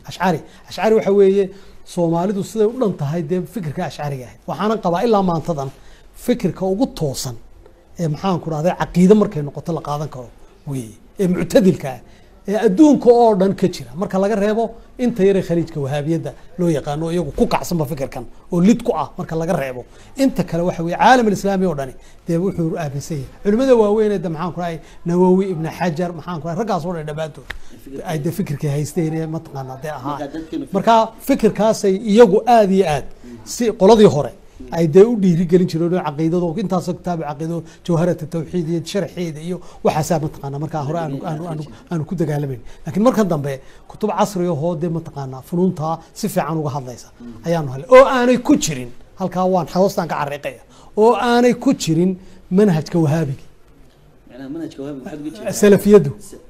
ashcari ashcari waxa weeye soomaalidu siday u dhan tahay dee fikirka ashcariga ahayd waxaanan qabaa ilaa maantadan fikirka ugu toosan ee maxaan ku dhahday caqiide markay noqoto la qaadan karo weeye ee muctadilka ah ee adduunka oo dhan ka jira marka laga reebo inta yare khaliijka wahaabiyadda loo yaqaano oo iyagu ku kacsanba fikirkan oo lid ku ah marka laga reebo inta kale waxa weye caalam alislaami oo dhani dee wuxuu aaminsan yahay culimada waaweyn de maxaan ku dhahay nawowi ibn xajar maxaan ku dhahay raggaas oo dhan dhammaantood ay de fikirkay haysteen ee mataqaana dee ahaa Marka dadkeenu marka fikirkaasay iyagu aada iyo aad si qoladii hore ay dee u dhiirigelin jireen oo caqiidado intaasoo kitaabi caqiido jawharata tawxiid iyo sharxeeda iyo waxaasaa mataqaana markaa hore aanu aanu aanu aanu ku dagaalamayn laakiin markan dambe kutub casri ahoo dee mataqaana funuuntaa si fiican uga hadlaysa ayaanu helay oo aanay ku jirin halkaa waan hoostaan ka cariiqaya oo aanay ku jirin manhajka wahaabiga macnaha manhajka wahabi waxaad uga jeedaa salafiyadu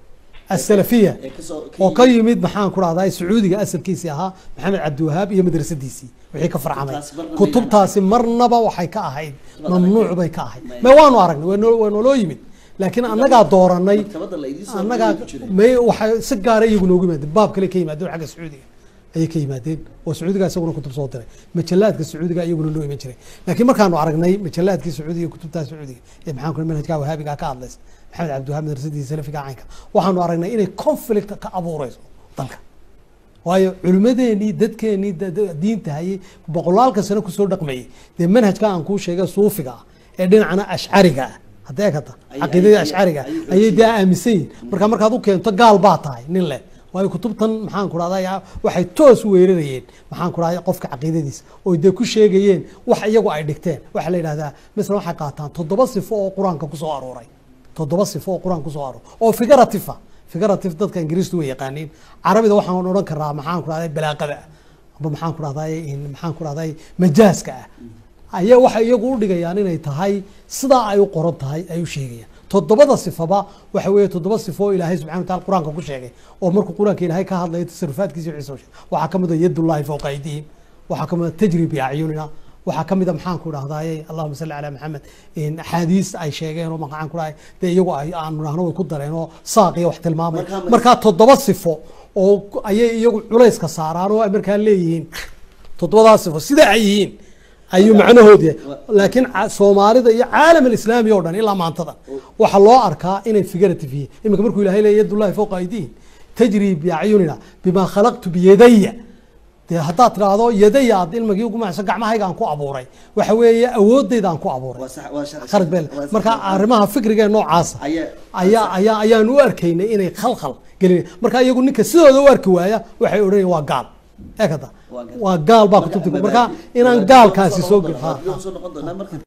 asalafiya ee kasoo oo ka yimid maxaan ku dhahdaa sacuudiga asalkiisii ahaa maxamed cabdiwahaab iyo madrasadiisii wixii ka farcamay Kutubtaasi marna kutubtaasi marnaba waxay ka ahayd Maktabadda mamnuuc la bay ka ahayd Maya. ma waanu aragnay waa noo- waa nooloo yimid laakiin annagaa dooranay maktabadda la idiin soo annagaa ku jiray may waxay si gaara iyagu noogu yimaadeen baab kale ka yimaadeen xagga sacuudiga ayay ka yimaadeen oo sacuudiga isaguna kutub soo diray majalaadka sacuudiga iyaguna noo iman jiray laakiin markaanu aragnay majalaadkii sacuudiga iyo kutubtaa sacuudiga ee maxaan ku manhajka wahaabiga ka hadlaysa maxamed cabdiwahaab madrasadii salafiga caynka waxaanu aragnay inay conflict ka abuureyso dalka waayo culimmadeenii dadkeenii da- da- diinta hayay boqolaalka sano kusoo dhaqmayay dee manhajka aan kuu sheegay suufiga ah ee dhinacna ashcariga ah haddee kata Ay- caqiidadii ay- ashcariga ay- ay- ayay dee aaminsan yihin marka markaad u keento gaal baa tahay nin leh waayo kutubtan maxaan ku dhahday waxay toos u weerarayeen maxaan ku dhahday qofka caqiidadiisa oo dee ku sheegayeen wax iyagu ay dhigteen waxaa la yidhahdaa misla waxay qaataan toddoba sifo oo qur-aanka kusoo arooray toddoba sifo oo qur-aanka kusoo arooray oo figurative ah figurative dadka ingiriistu way yaqaaniin carabida waxaan odhan karaa maxaan ku dhahday balaaqada ah amba maxaan ku dhahday maxaan ku dhahday majaaska ah ayaa waxay iyagu u dhigayaan inay tahay sidaa ay u qoran tahay ay u sheegayaan toddobada sifaba waxa weeye toddoba sifo oo ilaahay subxana wataala qur-aanka ku sheegay oo markuu qur-aanka ilaahay ka hadlayo tasarufaadkiisa iyo wixiisa u sheegay waxaa ka mid a yadullahi fawqa aydihim waxaa ka mid a tajri biacyunina waxaa ka mid a maxaan ku dhahdaye allahuma salli calaa maxamed axaadiis ay sheegeen oo maxaan ku dhahay dee iyagu ay aanu dhahno way ku dareen oo saaq iyo wax tilmaamay Markaa- markaa toddoba sifo oo ku- ayay iyagu culayska saaraan oo ay markaa leeyihiin toddobadaas sifo sida ay yihiin ayuu macnahood yahay laakiin ca- soomaalida iyo caalam alislaami oo dhan ilaa maantada waxaa loo arkaa inay figurative yihiin iminka markuu ilahay leeya yadullahi fawqa aydiihim tajri biacyunina bima khalaqtu biyadaya dee haddaad tidhaahdo yadaya aad ilmigii ugu macsan gacmahayga aan ku abuuray waxa weeye awoodayda aan ku abuuray waa sax waa sharci khalad beel waa sax- marka arrimaha fikriga ee noocaasa ayaa ayaa ayaa ayaan u arkaynay inay khalkhal gelin marka iyagu ninka sidooda u arki waaya waxay odhanayaan waa gaal eekada Waa gaal. waa gaal baa kutubti marka inaan gaalkaasi soo gelin ha, ha. soo noqon doonaa marka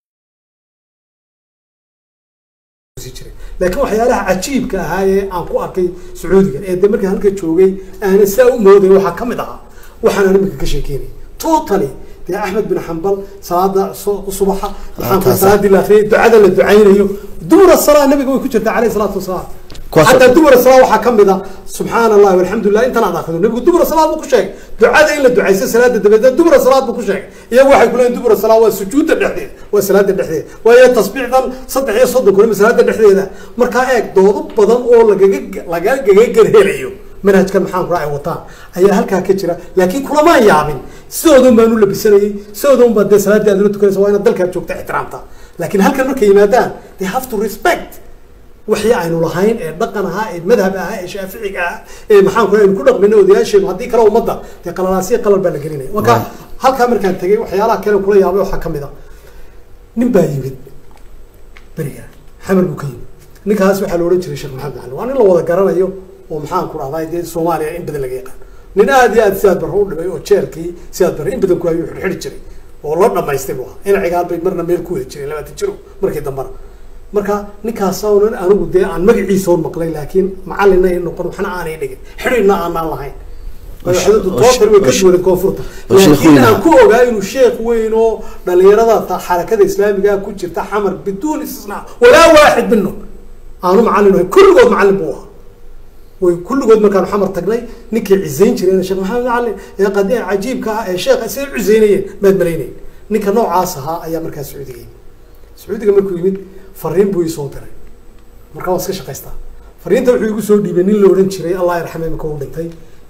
laakiin waxyaalaha cajiibka ahaa ee aan ku arkay sacuudiga ee de markaan halka joogay aanan saa u mooday waxaa ka mid ahaa waxaan iminka ka sheekeynay totally dee axmed bin xambal salaada so- subaxa maxaan ku taasa. salaadii la akhriyay ducada la ducaynayo dubura salaa nabiga way ku jirtaa caleyhi salaatu wasalaam Kuwaas- xataa dubura salaa waxaa ka mid a subxaana allahi walxamdulilah intan aad akhrido nabigu dubura salaad buu ku sheegay ducada in la ducaysto salaada dabadeed dubura salaad buu ku sheegay iyagu waxay ku leeyihin dubura salaa waa sujuudda dhexdeeda waa salaada dhexdeeda waayo tasbiixdan saddex iyo soddon kulima salaada dhexdeeda markaa eeg doodo badan oo lagaga lagaga garhelayo manhajkan maxaan kula ay wataan ayaa halkaa ka jira laakiin kulamaan yaabin sidoodan baan u labisanayay sidoodan baa dee salaadii aad la tukanaysa waa inaad dalkaad joogta ixtiraamta laakiin halkan markay yimaadaan they have to respect wixii aynu lahayn ee dhaqan ahaa ee madhab ahaa ee shaaficiga ahaa ee maxaan ku aynu ku dhaqmina odayaasheenu haddii kale ummadda dee qalalaasiya qalal baa la gelinaya marka Right. halkaa markaan tegay waxyaalaha kale kula yaabay waxaa ka mid a nin baa yimid beriga xamar buu ka yimid ninkaas waxaa la odhan jiray sheekh maxamed cali waa nin la wada garanayo oo maxaan ku dhahday dee soomaaliya in badan laga yaqaan nin aad iyo aad sidaad barre u dhimay oo jeelkii sidaad barre in badan ku hayuu xidhxidhi jiray oo la dhamaystay buu ahaa inacigaal bay marna meel ku wada jiray labaatan jiro markii dambana marka ninkaas oonan anigu dee aan magaciisa hor maqlay laakiin macalina ay noqon waxna aanay dhigin xidhina aanaan lahayn madaxdoodu tootar way ka duwaday koonfurta oo sheekh laakiin weyn aan ah. ku ogaa inuu sheekh weyn oo dhalinyarada ta- xarakada islaamiga ku jirta xamar biduun istisnaa walaa waaxid minhum aanu macallin ahay kulligood macallin buu ahaa way kulligood markaanu xamar tagnay ninkii cisayn jireen sheekh maxamed macallin ee qadi cajiibka ah ee sheekha siday u cisaynayeen maad malaynayn ninka noocaas ahaa ayaa markaa sacuudiga yimid sacuudiga markuu yimid fariin buu isoo diray markaa waa iska shaqaystaa fariinta wuxuu igu soo dhiibay nin la odhan jiray allah yarxame imika uu dhintay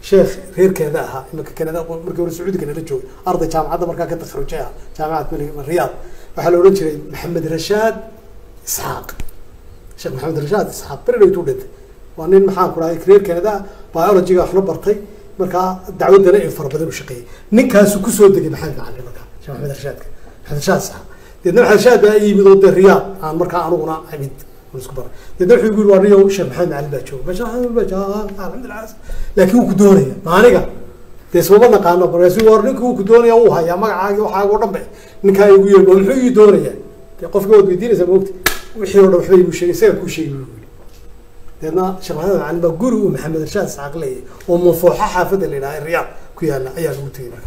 sheekh reer kanada ahaa imanka kanada markii hore sacuudi kanada joogay arday jaamacadda markaa ka takharujay ah jaamacad mali- riyaad waxaa la odhan jiray maxamed rashaad isxaaq sheekh maxamed rashaad isxaaq beri dhowtuu dhintay waa nin maxaan ku dhahay reer kanada biologyga waxna bartay markaa dacwaddana in fara badan u shaqeeyey ninkaasu kusoo degay maxamed macalin markaa sheekh maxamed rashaadka maxamed rashaad isxaaq deedna maxamed rashaad baa ii yimid oo dee riyaad aan markaa anuguna imid aan isku baray deedna wuxuu igu yiri waa niyow sheekh maxamed macalin baa jooga masha alxamdulilah laakiin wuu ku doonaya ma aniga dee ismama naqaano markaasu war ninka wuu ku doonaya uu hayaa magacaagi waxaaga o dhan ba ninkaa igu yeedho muxuu ii doonayaa dee qofka waad weydiinaysaa maogta wixii o dhan waxba igu sheegay isaga kuu sheegi buu yiri deedna sheekh maxamed macalin baa guri uu maxamed rashaad isxaaq leeyahay oo manfuuxa xaafadda la yidhaha riyaad ku yaala ayaa lagu tegay markaa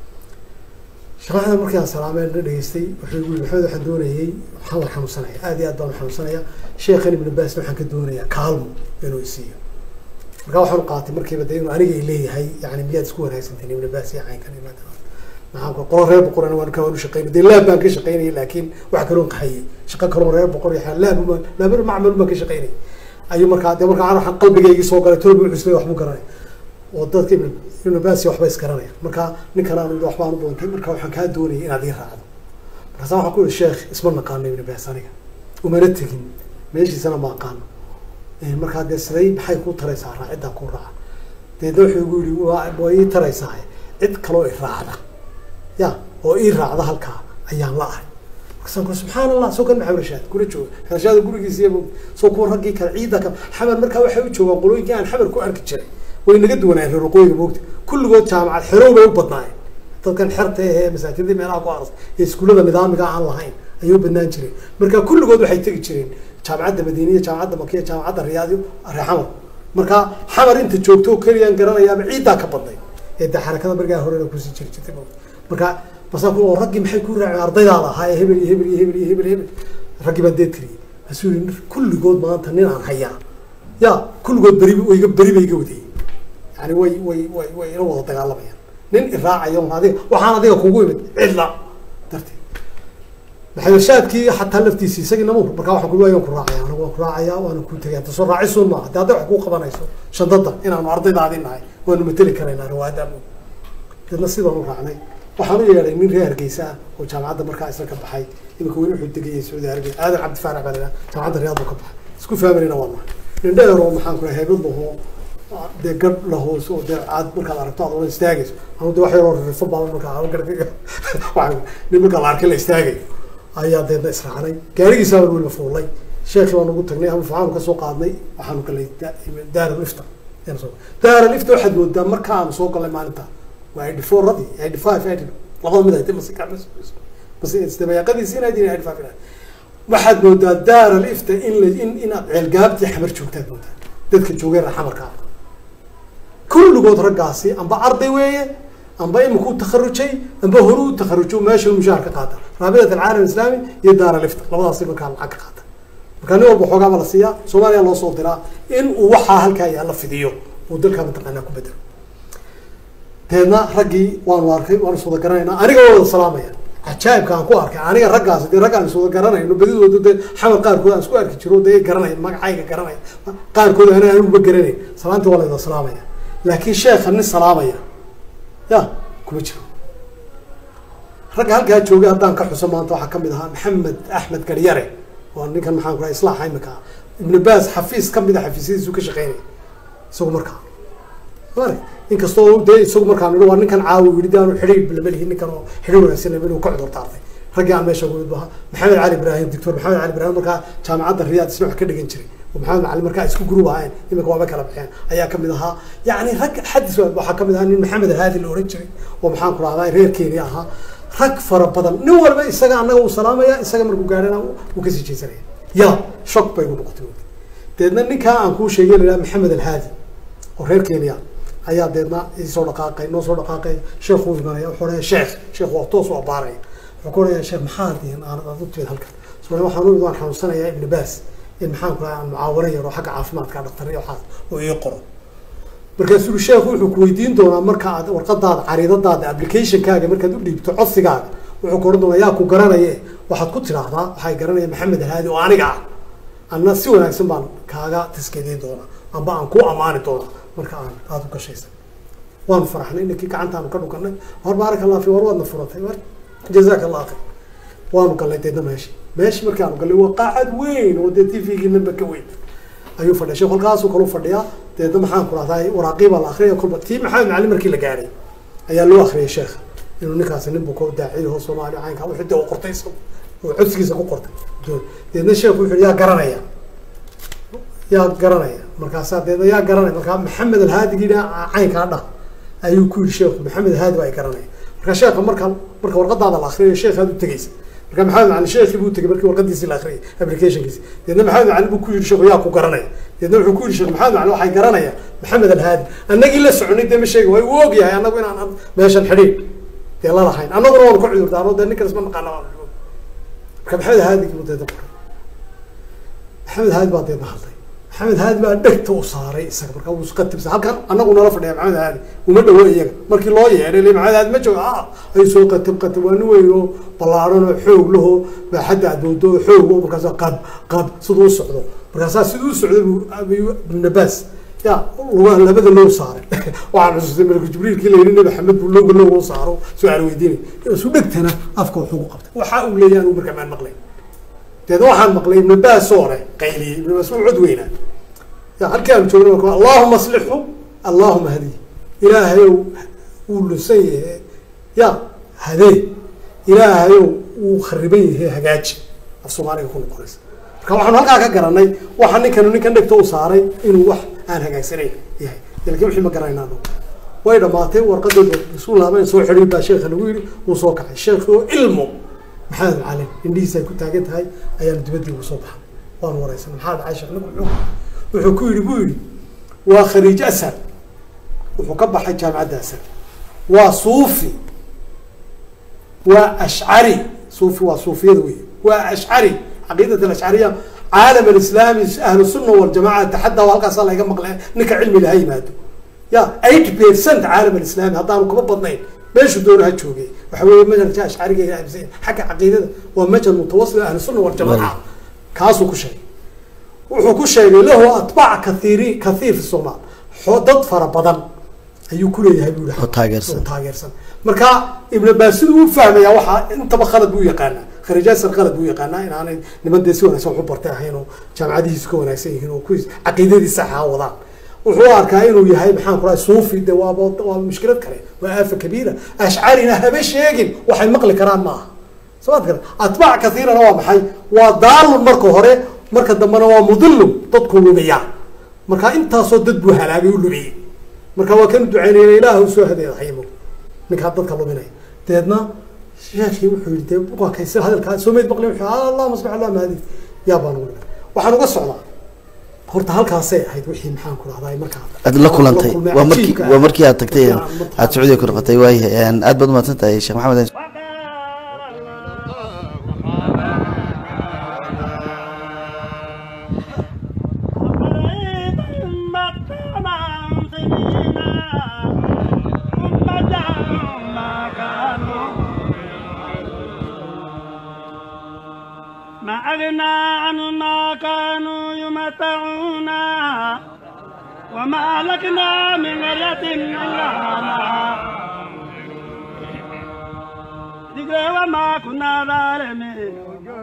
sheekh maxamed markii aan salaameen la dhageystay wuxuu igu yiri maxamed waxaan doonayay waxaan war xanuunsanaya aad iyo aad baan u xanuunsanaya sheekhan ibnu baasna waxaan ka doonayaa kaalmo inuu isiiyo markaa waxaan u qaatay markiiba de inuu aniga leeyahay yani miyaad isku wanaagsantiin ibnu baas iyo caynkan iyo maanta maxaan ku qolo reer boqorana waan ka waan u shaqeynay dee laab baan ka shaqeynayay laakiin wax kaloon qaxayay shaqo kaloo reer boqor iyo laab uma laab macmal baan ka shaqeynayay ayuu markaa dee markaa waxaan qalbigaygii soo galay tolo buu cuslay waxbuu garanay oo dadka ibnu ibnu baas iyo waxba isgaranaya marka ninkan aan waxbaan u doontay marka waxaan kaa doonayay inaad ii raacdo markaasa waxaan ku yihi sheekh isma naqaano ibnu baas aniga umana tegin meeshiisana ma aqaano markaa dee siday maxay kuu taraysaa raaciddaa kuu raaca deedna wuxuu igu yihi waa waa ii taraysaa cid kaloo i raacda ya oo ii raacda halkaa ayaan la ahay markaasaan ku subxaan allah soo kan maxamed rashaad kula jooga rashaad gurigiisiiya soo kuwa raggii kale ciidda kale xamar markaa waxay u joogaan qolooyinkii aan xamar ku arki jiray way naga duwanayeen reer waqooyiga moogta kulligood jaamacad xerow bay u badnaayeen dadkan xerta ahee masaajidii meelaha ku aras ee iskuullada nidaamiga aan lahayn ayay u badnaan jireen marka kulligood waxay tegi jireen jaamacadda madiiniya jaamacadda makiya jaamacadda riyaadiyo ree xamar marka xamar inta joogto oo keliyaan garanayaaba ciiddaa ka badnay ee dee xarakada markaa horena kusii jiri jirtay marka basa ku oo raggii maxay ku raaceen ardaydaada ahaa ee hebel iyo hebel iyo hebel iyo hebel hebel raggii baan dee tiriyey masuu yii kulligood maanta nin aan hayaa ya kulligood beri wayga beri bay iga wadayey yani way way way way ila wada dagaalamayaan nin iraacayo adiga waxaan adiga kugu imid cidla darteed maxamedshaadkii xataa laftiisi isagii namuur markaa waxaan ku waan ku raacaya anigu waan ku raacaya waana ku tegaya ta soo raacisuun maaha de hadday wax kuu qabanayso shandada inaanu ardaydaadii nahay waanu mateli karaynaa riwaayadda amood dadna sidaan u raacnay waxaan u yeedhay nin reer hargeysa ah oo jaamacadda markaa isla ka baxay imika weli wuxuu degayay sacuudi hargeysa aadan cabdifaarax baa lahaa jaamacadda riyaad buu ka baxay isku fahmanayna waa nahay nin dheer oo maxaan ku rahay heebad lahoo dee gad lahoos oo dee aad markaad aragto aad ola istaagayso anu de wax yaroo rifo baaban markaa gar nin markaa la arkay la istaagayo ayaa deedna israacnay gaarigiisa baan weliba fuulay sheekii baan ugu tagnay ama faxaanu kasoo qaadnay waxaanu galnay daaral ifta daaral ifta waxaad moodaa marka aanu soo galnay maalinta waa eighty four radii eighty five eighty labada mid ahaytay mase mase dabayaaqadiisi inaad yihin eighty five waxaad moodaa daaral ifta in la in inaad ceelgaabtii xamar joogtaad moodaa dadka joogay xamarka ah kulligood raggaasi amba arday weeye amba imika u takharujay amba horu u takharujo meesha mushaar ka qaata raabidat alcaalam islaami iyo daara lifta labadaasi markaa lacag ka qaata markaa nin walba xoogaaba la siiyaa soomaaliya loo soo diraa in uu waxaa halkaa yaalla fidiyo uu dalkaa mataqaanaa ku bedelo deedna raggii waanu arkay waanu iswada garanaynaa aniga waa wada salaamaya cajaa'ibka aan ku arkay aniga raggaasi dee raggaan iswada garanayno badidooda dee xamar qaarkood aan isku arki jiro dee garanay magacayga garanay qaarkood ana anuguba garanayn salaantii waa la wada salaamaya laakiin sheekha nin salaamaya ya kuma jiro ragga halkaa joogay haddaan ka xuso maanta waxaa kamid ahaa maxamed axmed garyare waa ninkan maxaan ku rahay islaaxa imika ah ibnu baas xafiis kamid a xafiisyadiisu ka shaqeynaya isagu markaa mari inkastoo dee isagu markaa nidhi waa ninkan caawi yidhi de aanu xidhiir lama lihin ninkan oo xidhiir wanaagsan lama lihin ka cudur daartay raggii aan meesha ugu baha maxamed cali ibraahim doctor maxamed cali ibraahim markaa jaamacadda riyaad isna wax ka dhigan jiray oo maxamed macalin markaa isku gurub ahayn imika waaba kala baxeen ayaa kamid ahaa yani rag xadis waxaa kamid ahaa nin maxamed alhaadi la ohan jiray oo maxaan ku rahdaa reer kenya ahaa rag fara badan nin walba isaga annaga uu salaamaya isaga markuu gaarana uu kasii jeesanaya ya shock bay gu noqotay deedna ninkaa aan kuu sheegay la maxamed alhaadi oo reer kenya ayaa deedna isoo dhaqaaqay noo soo dhaqaaqay sheekhu imanaya wuxuu leeyahay sheekh sheekh waa toos u abaaraya wuxuu ku leeyahay sheekh maxaa diin aan aad u timid halkan soo waxaan u imid waan xanuunsanayaa ibnu baas in maxaan ku rahay aan mucaawano yaro xagga caafimaadka dhaktar iyo waxaas oo ii qoro markaasuu sheekhu wuxuu ku weydiin doonaa marka aad warqadaada cariidadaada applicationkaaga markaad u dhiibto codsigaaga wuxuu ku oran doonaa yaa ku garanaye waxaad ku tidhaahdaa waxay garanaya maxamed alhaadi oo aniga ah anna si wanaagsan baan kaaga taskeediin doonaa amba aan ku ammaani doonaa marka aan aada u gashaysa waanu faraxnay ninkii gacantaanu ka dhukanay war baaraka allah fi war waadna furatay war jazaaka allah khayr waanu galnay deedna meeshi meeshi markaanu galnay waa qaacad weyn oo dee t v-gii namba ka weyn ayuu fadhiya sheekh halkaasuu kalu fadhiyaa deedna maxaan ku rahdaa waraaqii baa la akriya kolba tii maxamed macalin markii la gaaray ayaa loo akriyay sheekha inuu ninkaasi nin buko daaciyo oo soomaaliya caynka wixii dee uu qortay isagu oo codsigiisa ku qortay doon deedna sheekhu wuxuu yaa garanaya yaa garanaya markaasaa deedna yaa garanaya markaa maxamed alhaadigina caynkaa dhah ayuu ku yidhi sheekhu maxamed alhaadi baa garanaya marka sheekha marka marka warqadaada la akriyayo sheekhaad u tegeysa marka maxamed macalin sheekhii buu tegey markii warqadiisii la akhriyay applicationkiisi deedna maxamed macalin buu ku yidhi sheekhu yaa ku garanaya deedna wuxuu ku yidhi sheekh maxamed macalin waxay garanaya maxamed alhaadi annagii la soconay dee ma sheegi way uu og yahay annagu inaan meeshan xidhiin dee la lahayn annaguna waanu ka cudurdaano dee ninkan isma naqaana waa marka maxamed alhaadi buu deedna qoray maxamed alhaadi baa deedna hadlay maxamed haadi baa dhegta u saaray isaga markaa wuu iska tibsa halkan anagu nala fadhiya maxamed haadi uma dhawo iyaga markii loo yeedhay le maxamed haadi ma jooga ah ay soo qatib qatib waa nin weyn oo ballaaran oo xoog laho baaxadda adoodo oo xoog oo markaasa qab qab siduu u socdo markaasaa siduu u socday buu ibnabaas ya lugaha labada loo saaray waxaan xusuustay malku jibriilkii la yidhi nabi maxamed buu looga looga u saaro su-aal weydiinay isu dhegtana afka wuxuu ku qabtay waxa uu leeyahay anigu markaa maan maqlay deed waxaan maqlay ibnu baas oo leh qayliyey ibnu baas uu cod weynaa ya halkii aanu joogna marka allahuma aslixhu allahuma hadiy ilaahayow wuu lunsan yahe ya hadee ilaahayow wuu khariban yahe hagaaji af soomaaliga ku noqonaysa marka waxaanu halkaa ka garanay waxa ninkanu ninkan dhegta u saaray inuu wax aan hagaagsanayn yahay lakin wixii ma garanayna anagu way dhamaatay warqadeeda isu laaban soo xidhiy baa sheekha lagu yidhi wuu soo kacay sheekhi oo ilmo maxamed macalin indhihiisa ay ku taagan tahay ayaanu dibaddii ugu soo baxnay waanu wareysanay maxaa dhacay sheekh nigu wuxuu ku yidhi buu yidhi waa khariij asar wuxuu ka baxay jaamicadda asar waa suufi waa ashcari suufi waa suufiyada wey waa ashcari caqiidat alashcariya caalam alislaami ahlu sunna waljamaca taxadda halkaasa laga maqle ninka cilmi laha yimaado ya eight percent caalam alislaami haddaanu kama badnayn meeshu doona ha joogay waxa weeye majalka ashcariga xagga caqiidada waa majal mutawasil ahlu sunna waljamaca kaasuu ku sheegay wuxuu ku sheegay lahu atbaac kathiiri kathiir fi somaal dad fara badan ayuu kuleeyahay bu oo taageersan taageersan marka ibn baas siduu u fahmaya waxaa intaba khalad buu yaqaanaa khariijasar khalad buu yaqaanaa inaanay niman dee si wanaagsan wax u bartay ahayn oo jaamacadihiisu ka wanaagsan yihiin oo kuwiis caqiidadii saxa wadaan wuxuu arkaa inuu yahay maxaan ku rahay suufi de waaba waa mushkilad kale waa aafa kabiira ashcarina haba sheegin waxay maqli karaan ma aha somaad kale atbaac kathiirana waa maxay waa daalun marka hore marka dambena waa mudilun dadku lumiya marka intaasoo dad buu halaagay u lumiyey marka waa kan ducaynayna ilaah u soo hadeeda haymo ninkaa dadka luminaya deedna sheekii wuxuu yihi dee buqankaysi hadalkaa soo meyd maqli wuxuu allahuma sabx allah mahadi yaa baan ugu waxaan uga socdaa horta halkaasay ahayd wixii maxaan ku rahdaa markaa aad la kulantay waa markii waa markii aad tagtay aad sacuudiga ku noqotay waayahay aad baad umahadsan tahay sheekh maxamed ما أغنى عن ما كانوا يمتعون وما أهلكنا من قرية إلا ذكر وما كنا ظالمين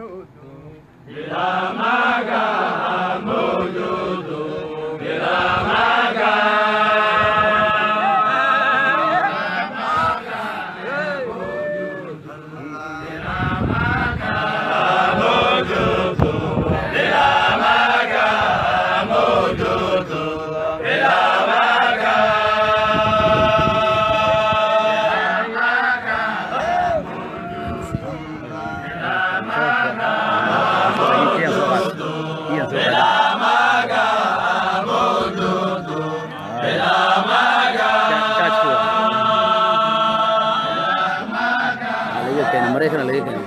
Maraykan laga keenay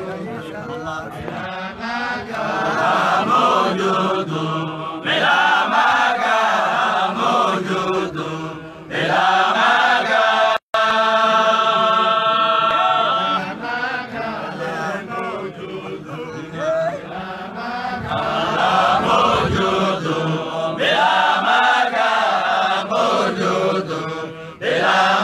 بلا